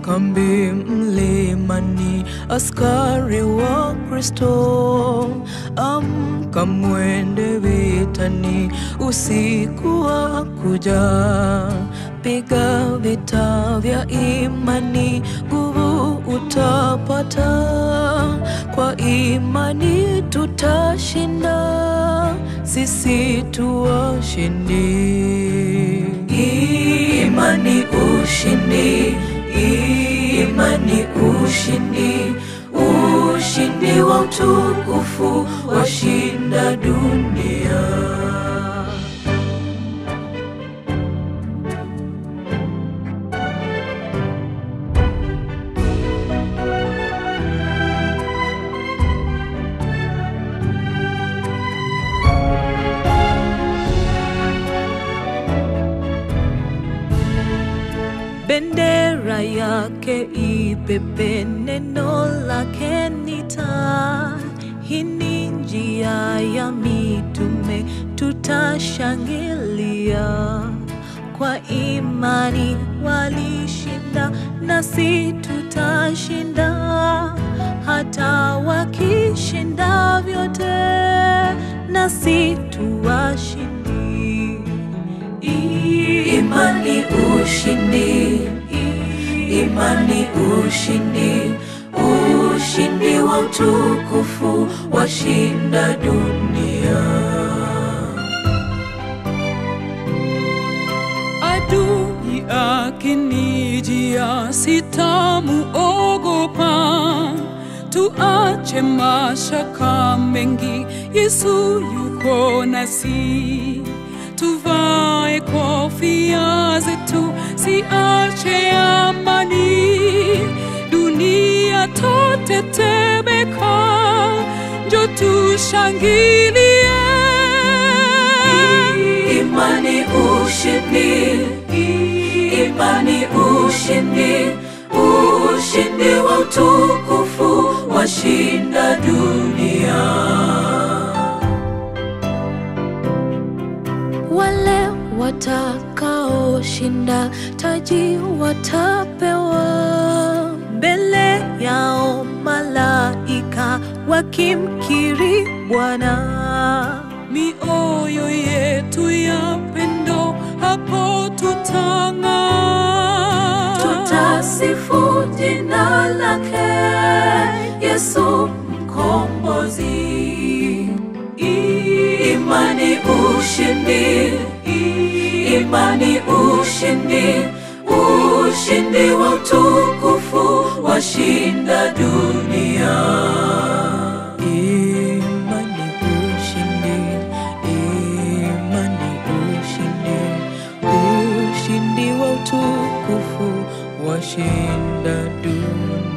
kambi mlimani, askari wa Kristo, amka mwende vitani, usiku wa kuja, piga vita vya imani, nguvu utapata, kwa imani tutashinda, sisi tu washindi. Imani ushindi, imani ushindi, ushindi wa utukufu washinda dunia. bendera yake ipepe, neno lake ni taa. Hii ni njia ya mitume, tutashangilia kwa imani. Walishinda nasi tutashinda, hata wakishinda vyote, nasi tuwashindi. Imani ushindi, imani ushindi, ushindi wa utukufu washinda dunia. Adui akinijia sitamuogopa, tuache mashaka mengi, Yesu yuko nasi. Tuvae kofia zetu, siache amani, dunia totetemeka, njo tushangilie. Imani ushindi, imani ushindi, ushindi wa utukufu washinda dunia. Wale watakaoshinda taji watapewa mbele yao malaika wakimkiri Bwana. mioyo yetu ya pendo hapo tutang'aa. tutasifu jina lake Yesu mkombozi. Imani ushindi, imani ushindi, ushindi wa utukufu washinda dunia. Imani ushindi, imani ushindi, ushindi wa utukufu washinda dunia.